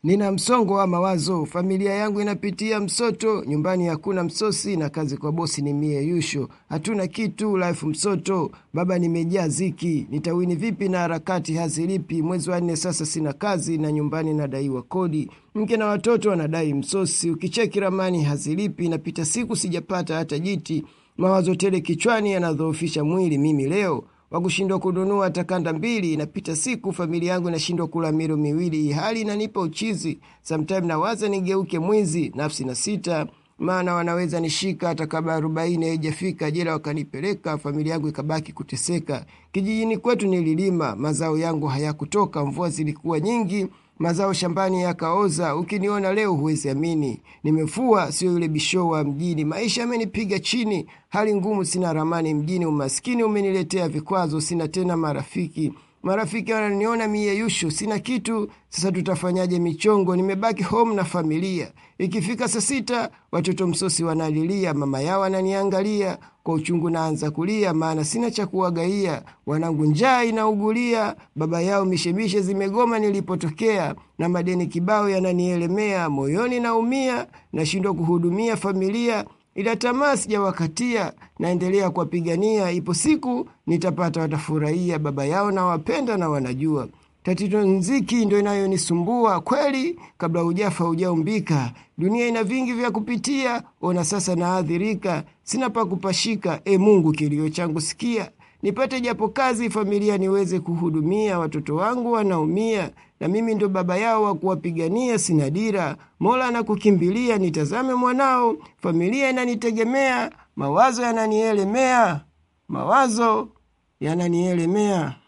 Nina msongo wa mawazo, familia yangu inapitia msoto, nyumbani hakuna msosi na kazi kwa bosi ni mie yusho, hatuna kitu, life msoto, baba nimejaa ziki, nitawini vipi na harakati hazilipi, mwezi wa nne sasa sina kazi na nyumbani nadaiwa kodi, mke na watoto wanadai msosi, ukicheki ramani hazilipi, napita siku sijapata hata jiti, mawazo tele kichwani yanadhoofisha mwili mimi leo wakushindwa kununua takanda mbili, inapita siku familia yangu inashindwa kula milo miwili, hali inanipa uchizi. Sometime nawaza nigeuke mwizi, nafsi na sita, maana wanaweza nishika hata kabla arobaini haijafika, jela wakanipeleka, familia yangu ikabaki kuteseka. Kijijini kwetu nililima, mazao yangu hayakutoka, mvua zilikuwa nyingi mazao shambani yakaoza. Ukiniona leo huwezi amini, nimefua, sio yule bisho wa mjini. Maisha yamenipiga chini, hali ngumu, sina ramani mjini. Umaskini umeniletea vikwazo, sina tena marafiki. Marafiki wananiona miyeyusho, sina kitu. Sasa tutafanyaje michongo? Nimebaki home na familia. Ikifika saa sita, watoto msosi wanalilia, mama yao ananiangalia kwa uchungu, naanza kulia, maana sina cha kuwagaia. Wanangu njaa inaugulia, baba yao mishemishe zimegoma nilipotokea, na madeni kibao yananielemea, moyoni naumia, nashindwa kuhudumia familia ila tamaa sijawakatia, naendelea kuwapigania. Ipo siku nitapata, watafurahia. Baba yao nawapenda na wanajua. Tatizo nziki ndo inayonisumbua kweli, kabla hujafa hujaumbika. Dunia ina vingi vya kupitia, ona sasa naadhirika, sina pa kupashika. E Mungu, kilio changu sikia, nipate japo kazi, familia niweze kuhudumia. Watoto wangu wanaumia, na mimi ndo baba yao wa kuwapigania. Sina dira, Mola anakukimbilia, nitazame mwanao, familia inanitegemea. Mawazo yananielemea, mawazo yananielemea.